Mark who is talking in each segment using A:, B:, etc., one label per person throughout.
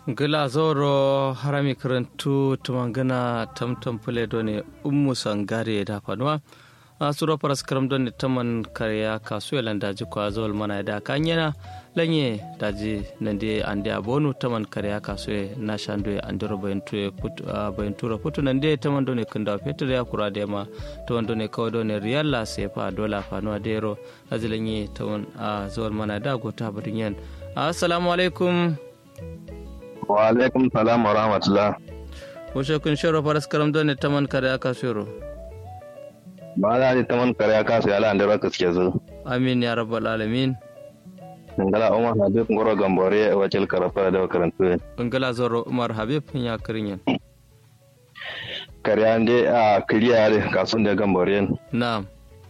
A: gila zoro harami karantu tumangana tamtam pule done ummu sangare da fanuwa a suro paras karam don taman karya kasu yalan daji kwa zol mana da kanyana lanye daji nande ande abonu taman karya kasu na shando andoro bayantu bayantura putu nande taman done kunda fetur ya kura da ma taman done kawai done riyalla sefa dola fanuwa dero daji lanye taman zol mana da gota barin yan assalamu alaikum
B: wa alaikum salam wa rahmatullah
A: Wace kun shiro faras karam don ne taman kare aka shiro.
B: ba za ni taman kare aka su yala da raka suke zo
A: Amin ya rabbal alamin.
B: ngala umar habib ngoro gambore wacel karafa da karantu
A: Ngala zoro Umar Habib ya kirin
B: kare ande a kiriya da kasun da gambore
A: Na'am.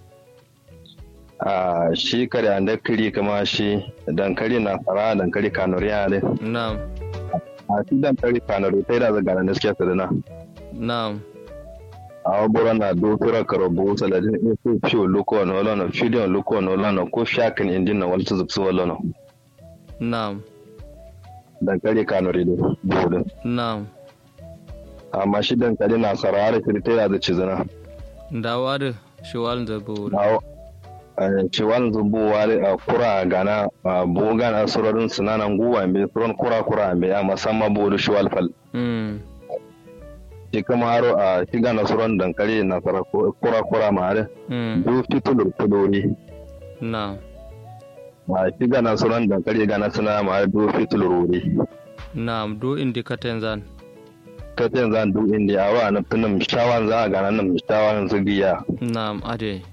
B: a shi kare ande kiri kama shi dankali na fara dankali kanuriya ne
A: Na'am.
B: a shi dankali kanuri sai da zaga na suke sadana
A: Na'am.
B: a wabura na dokura karobo saladin in su fiyo loko wani wala na fidiyon loko wani wala na ko shakin indin na wani zubsu wala na
A: Na'am.
B: dankali kanuri da buhudin
A: Na'am.
B: amma shi dankali na sarara shi ta da cizana
A: Dawa da shiwal da bu.
B: na ciwon zubowa a kura gana a bogan a surarin sunanan guwa mai suran kura kura mai a musamman bodu shiwal fal
A: Mm.
B: shi kama haro a shiga na suran dankali na sara kura kura ma hare
A: Mm.
B: du fitulur kudori
A: Na'am.
B: a shiga na suran dankali gana suna ma hare du fitulur wuri
A: Na'am do indikaten zan.
B: ta ce zan du inda a wa na tunan shawan za a gana nan shawan zigiya
A: Na'am ade.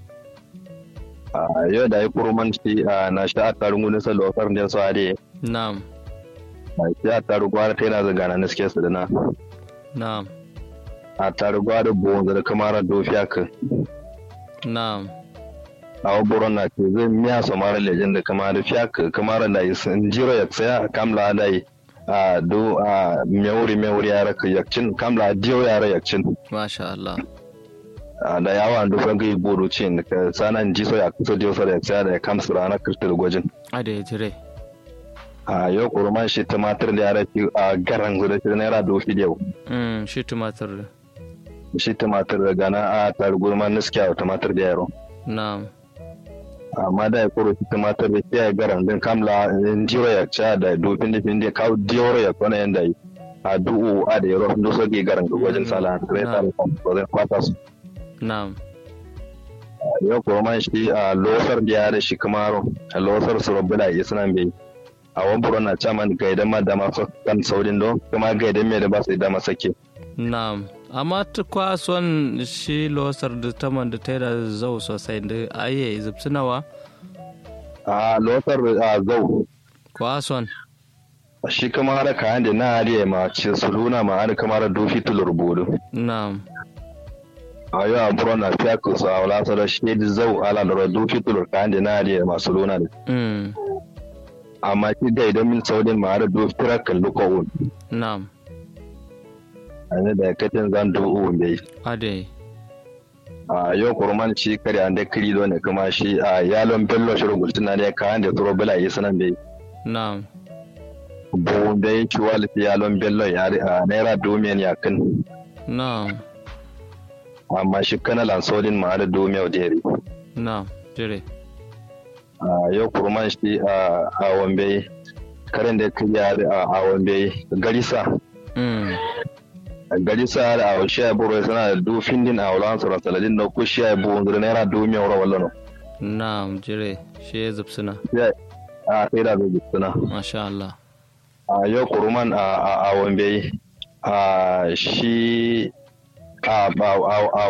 B: a yau da ya kurman shi a na sha a tarin gudun sa lokar da su hade
A: Na'am.
B: a shi a tarin gwara ta yana zagana na suke su da na
A: Na'am.
B: a tarin gwara buwan da kamar dofiya kan
A: Na'am.
B: a waburon na ce zai miya su mara lejen da kamar fiya kamar da yi sun jiro ya tsaya kamla da yi a do a mewuri mewuri ya raka yakcin kamla diyo ya raka yakcin
A: Masha Allah.
B: a da yawa an dufa gai bodo ce da ka sanan ji so ya kusa diyo sa da ya tsaya da ya kamsu rana kirtar gwajin
A: Ade jire.
B: a yau kurman shi tumatir da ya raki a garan zuwa shi naira dofi da yau
A: Mm. Shi tumatir.
B: shi tumatir da gana a tar gurman niskiya tumatir da yaro
A: Na'am.
B: amma da ya kuro shi tumatir da kiyaye garan din kamla in jiro ya ca da dofin da fin da kawo diyoro ya kwana yanda yi a du'u a da yaro sun doso ke garan gwajin sala sai ta da kan zai kwata su
A: Na'am.
B: yau kurman shi a losar da ya da shi kamaro a losar su rabu da iya sunan bai a wani buron na caman gaidan ma da masu kan saurin don kuma gaidan mai da ba su da masake
A: Na'am. Amma ta kwason shi losar da taman da ta yi da zau sosai da aye zubsinawa
B: a losar a zau
A: kwason.
B: shi kamar da kayan da na hariya ma ce su luna ma har kamar dofi tulur bodo
A: Na'am.
B: a yau a buron na fiya ku sa wala sa da shi da zau ala da dofi tulur kayan da na hariya masu luna da
A: Mm.
B: amma shi da idan min saudin ma har dofi tira kalli ko
A: Na'am.
B: a ne da katin zan do uwan bai
A: Ade.
B: a yau kurman shi kare an da kiri do ne kuma shi a yalon bello shi rugultun na ne kayan da turo bala yi sanan bai
A: Na'am.
B: bu da ya ci wali yalon bello ya a naira domin ya kan
A: Na'am.
B: amma shi kana lansodin ma har domin da yari
A: Na'am. Jire.
B: a yau kurman shi a a wambe karen da kiriya a a wambe garisa
A: Mm.
B: garisa da a shi ya buru sana da dofin din a wulan sauran saladin da ko shi ya bu da naira domin wura wallan
A: Na'am. Jire. Shi ya zubsina.
B: a sai da zai suna
A: Masha Allah.
B: a yau kurman a a a wambe a shi a a a